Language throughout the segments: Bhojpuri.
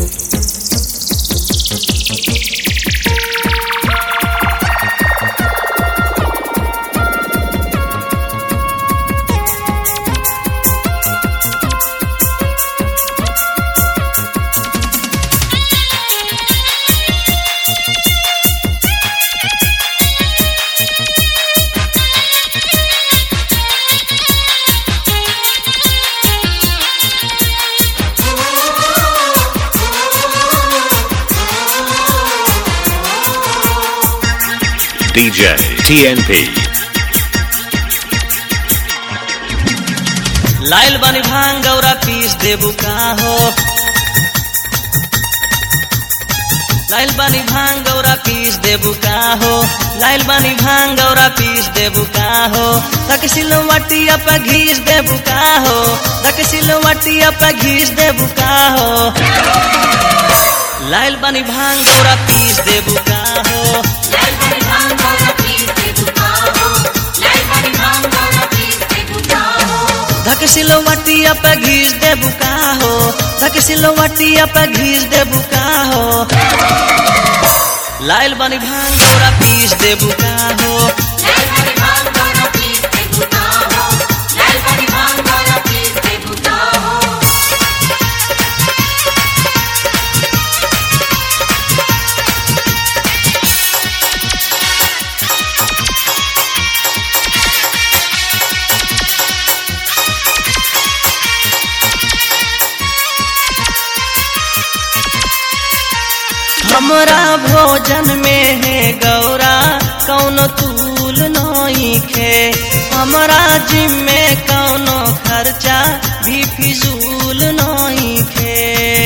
DJ TNP. लाइल बानी भांग गौरा पीस देबू का हो लाइल बानी भांग गौरा पीस देबू का हो लाइल बानी भांग गौरा पीस देबू का हो तक सिलवटिया पे घीस देबू का हो तक सिलवटिया पे घीस देबू का हो लाइल बानी भांग गौरा पीस देबू का हो धक सिलवटिया पे घीस देबू का हो धक सिलवटिया पे घीस देबू का हो लाइल बानी भांग गौरा पीस देबू का हो हमरा भोजन में है गौरा कौनो तूल नहीं खे हमरा जिम में कौनो खर्चा भी फिजूल नहीं खे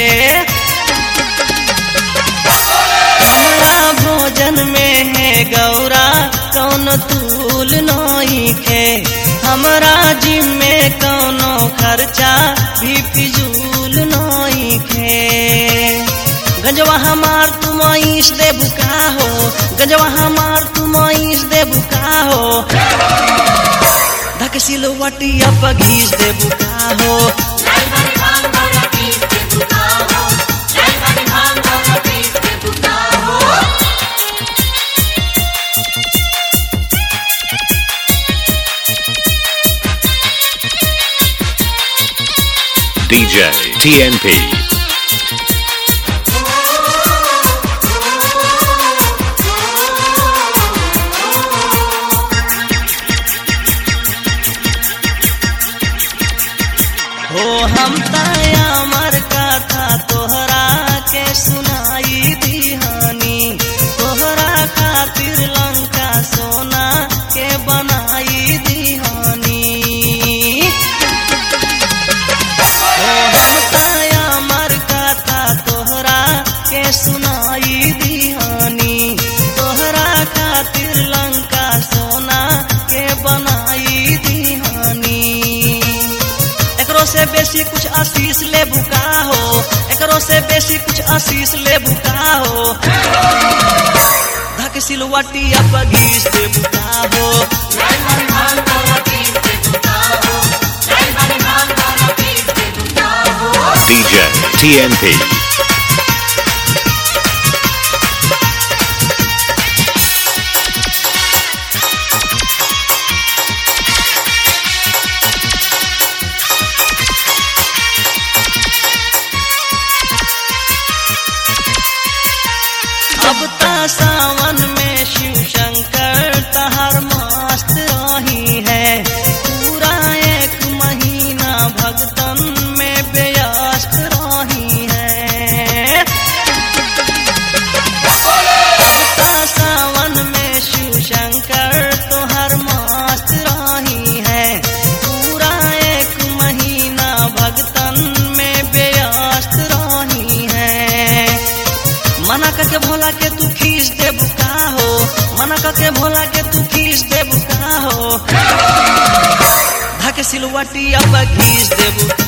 हमरा भोजन में है गौरा कौनो तूल नहीं खे हमरा जिम में कौनो खर्चा भी फिजूल नहीं खे गंजवा हमार तुम ईश दे बुका हो गंजवा हमार तुम ईश दे बुका हो धक सिलवटिया पर घीस दे बुका हो DJ TNP. हो हम ताया मर कथा तोहरा के सुनाई दिहानी तोहरा खातिर लंका सोना के बनाई दिहानी हो हम ताया मर कथा तोहरा के सुनाई दिहानी तोहरा खातिर लंका सोना के बनाई दिहानी एकरो से बेसी कुछ आशीष ले बुका हो एकरो से बेसी कुछ आशीष ले बुका हो धक सिलवटिया पर घीस दे बुका हो DJ TNP. अब ता सावन में शिव शंकर तहर मस्त रही है पूरा एक महीना भगतन में व्यस्त रही है अब ता सावन में शिव शंकर तोहर मस्त रही है पूरा एक महीना भगतन में व्यस्त रही है मना करके भोला के तू खींच दे बुका हो मना करके भोला के तू खींच दे बुका हो धक सिलवटी अब घींच दे बुका